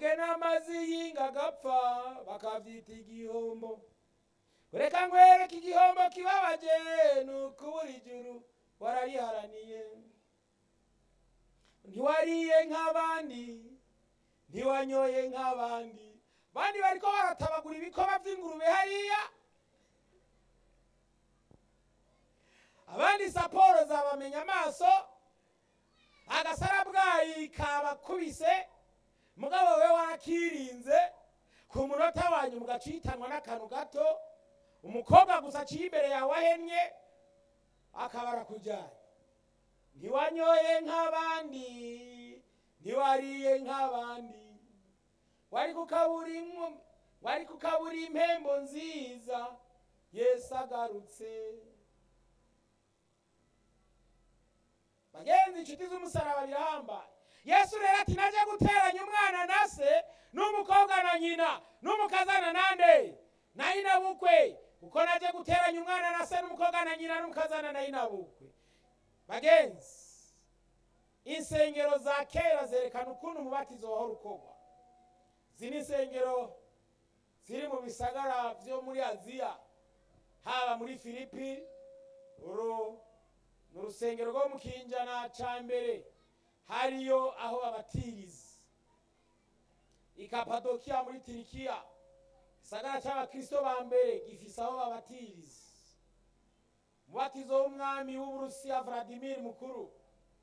mugena amazi y'inga agapfa bakavyita igihombo reka nkwereke igihombo kibabaje ni ukubura ijuru warariharaniye ntiwariye nk'abandi ntiwanyoye nk'abandi bandi bariko baratabagura ibikoba vy'ingurube hariya abandi saporo zabamenya amaso agasarabwayi kabakubise mugabo we wakirinze ku munota wanyu mugacitanwa n'akantu gato umukobwa gusa aciye imbere yawe ahennye akaba arakujyanye ntiwanyoye nk'abandi ntiwariye nk'abandi wari kukabura impu wari kukabura impembo nziza yesu agarutse bagenzi inshuti z'umusaraba birahambaye yesu rero ati naje guteranya umwana na se n'umukobwa na nyina n'umukazana nande na nyina bukwe kuko naje guteranya umwana na se n'umukobwa na nyina n'umukazana na nyina bukwe bagenzi insengero za kera zerekana ukuntu umubatizo wahora ukorwa izi ni insengero ziri mu bisagara byo muri aziya haba muri filipi uru ni urusengero rwo mu kinjana cya mbere hariyo aho babatiriza i kapadokiya muri tirikiya gisagara cy'abakristo ba mbere gifise aho babatiriza umubatizo w'umwami w'uburusiya vladimir mukuru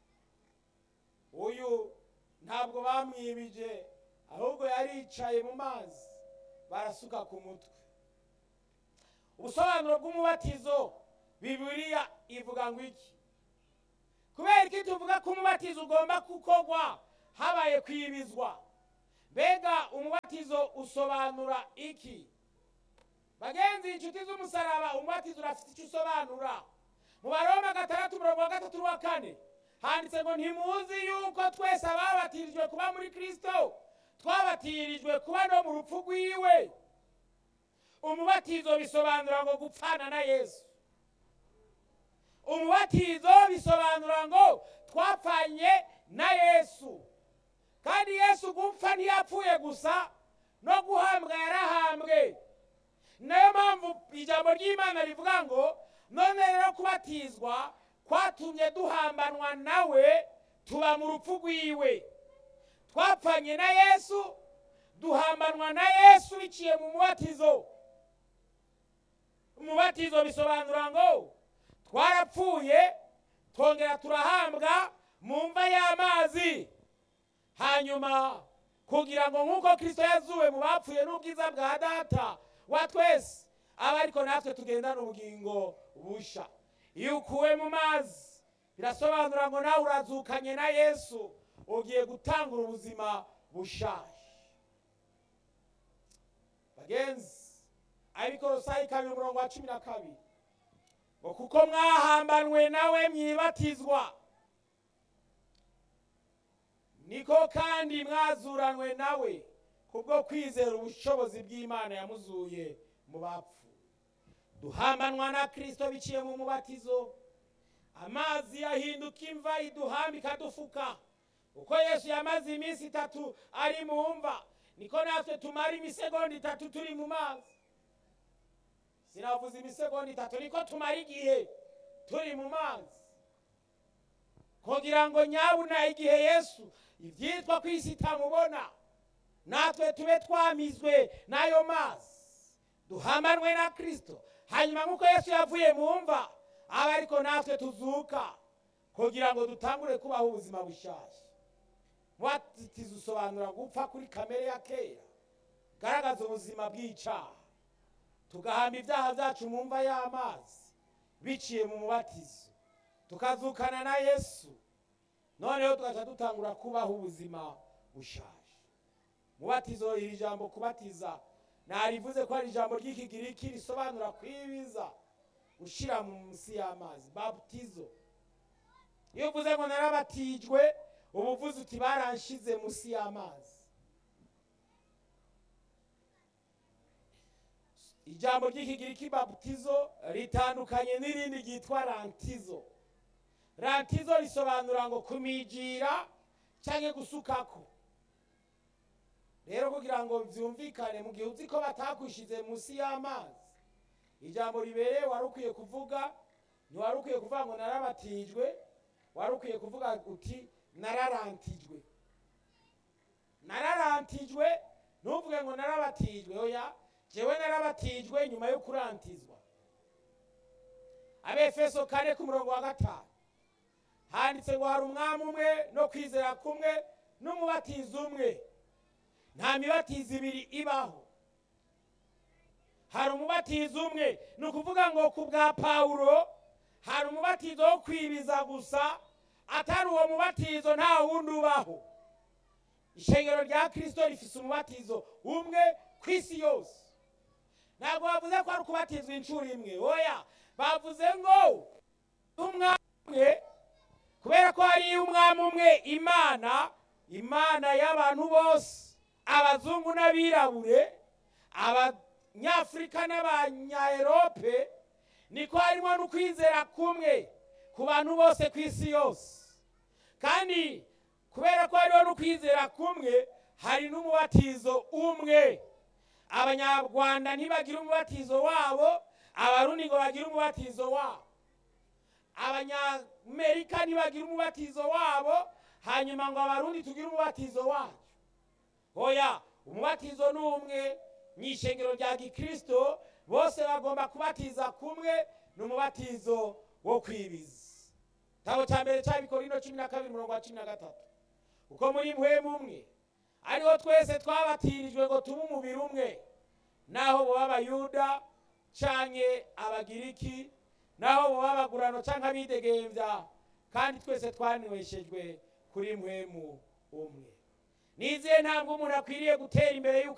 uyu ntabwo bamwibije ahubwo yaricaye mu mazi barasuka ku mutwe ubusobanuro bw'umubatizo bibiliya ivuga ngo iki kubera iki tuvuga ko umubatizo ugomba gukorwa habaye kwibizwa mbega umubatizo usobanura iki bagenzi inshuti z'umusaraba umubatizo urafite icyo usobanura mu baroma gatandatu umurongo wa gatatu n'uwa kane handitse ngo ntimuzi yuko twese ababatirijwe kuba muri kirisito twabatirijwe kuba no mu rupfu rwiwe umubatizo bisobanura ngo gupfana na yesu umubatizo bisobanura ngo twapfanye na yesu kandi yesu gupfa ntiyapfuye gusa no guhambwa yarahambwe nayo mpamvu ijambo ry'imana rivuga ngo none rero kubatizwa kwatumye duhambanwa nawe tuba mu rupfu rwiwe twapfanye na yesu duhambanwa na yesu biciye mu mubatizo umubatizo bisobanura ngo twarapfuye twongera turahambwa mu mva y'amazi hanyuma kugira ngo nk'uko kirisito yazuwe mu bapfuye n'ubwiza bwa data wa twese aba ariko natwe tugendana ubugingo busha iyo ukuwe mu mazi birasobanura ngo nawe urazukanye na yesu ugiye gutangura ubuzima bushaje bagenzi abikorosayi kabiri umurongo wa cumi na kabiri ngo kuko mwahambanwe nawe mwibatizwa niko kandi mwazuranwe nawe kubwo kwizera ubushobozi bw'imana yamuzuye mu bapfu duhambanwa na kirisito biciye mu mubatizo amazi yahinduka imva iduhamba ikadufuka uko yesu yamaze iminsi itatu ari mu mva niko natwe tumara imisegonda itatu turi mu mazi sinavuze imisegonda itatu niko tumara igihe turi mu mazi kugira ngo nyabuna igihe yesu ibyitwa ku isi itamubona natwe tube twamizwe n'ayo mazi duhambanwe na kirisito hanyuma nk'uko yesu yavuye mu mva aba ariko natwe tuzuka kugira ngo dutangure kubaho ubuzima bushyashya mubatizo usobanura gupfa kuri kamere ya kera garagaza ubuzima bw'icyaha tugahamba ibyaha byacu mu mva y'amazi biciye mu mubatizo tukazukana na yesu noneho tugaca dutangura kubaho ubuzima bushaje mubatizo iri jambo kubatiza narivuze ko ari ijambo ry'ikigiriki risobanura kwibiza gushyira munsi y'amazi baptizo iyo uvuze ngo narabatijwe uba uvuze uti baranshize munsi y'amazi ijambo ry'ikigiriki baptizo ritandukanye n'irindi ryitwa rantizo rantizo risobanura ngo kumijira cyangwa gusukako rero kugira ngo byumvikane mu gihe uzi ko batakwishize munsi y'amazi ijambo ribereye wari ukwiye kuvuga ntiwari ukwiye kuvuga ngo narabatijwe wari ukwiye kuvuga uti nararantijwe nararantijwe ntuvuge ngo narabatijwe oya jewe narabatijwe nyuma yo kurantizwa abefeso kane ku murongo wa gatanu handitse ngo hari umwami umwe no kwizera kumwe n'umubatizo umwe nta mibatizo ibiri ibaho hari umubatizo umwe ni ukuvuga ngo ku bwa pawulo hari umubatizo wo kwibiza gusa atari uwo mubatizo nta wundi ubaho ishengero rya kirisito rifite umubatizo umwe ku isi yose ntabwo bavuze ko ari ukubatizwa inshuro imwe oya bavuze ngo umwami umwe kubera ko hari umwami umwe imana imana y'abantu bose abazungu n'abirabure abanyafurika n'abanyaerope niko harimo n'ukwizera kumwe ku bantu bose ku isi yose kandi kubera ko hariho n'ukwizera kumwe hari n'umubatizo umwe abanyarwanda ntibagira umubatizo wabo abarundi ngo bagire umubatizo wabo abanyamerika ntibagira umubatizo wabo hanyuma ngo abarundi tugire umubatizo wacu oya umubatizo ni umwe mu ishengero rya gikirisito bose bagomba kubatiza kumwe ni umubatizo wo kwibiza igitabo cya mbere cy'abikorino cumi na kabiri umurongo wa cumi na gatatu kuko muri mpwemu umwe ariho twese twabatirijwe ngo tube umubiri umwe naho boba abayuda canke abagiriki naho boba abagurano canke abidegembya kandi twese twanyweshejwe kuri mpwemu umwe nizihe ntabwo umuntu akwiriye gutera imbere y'uko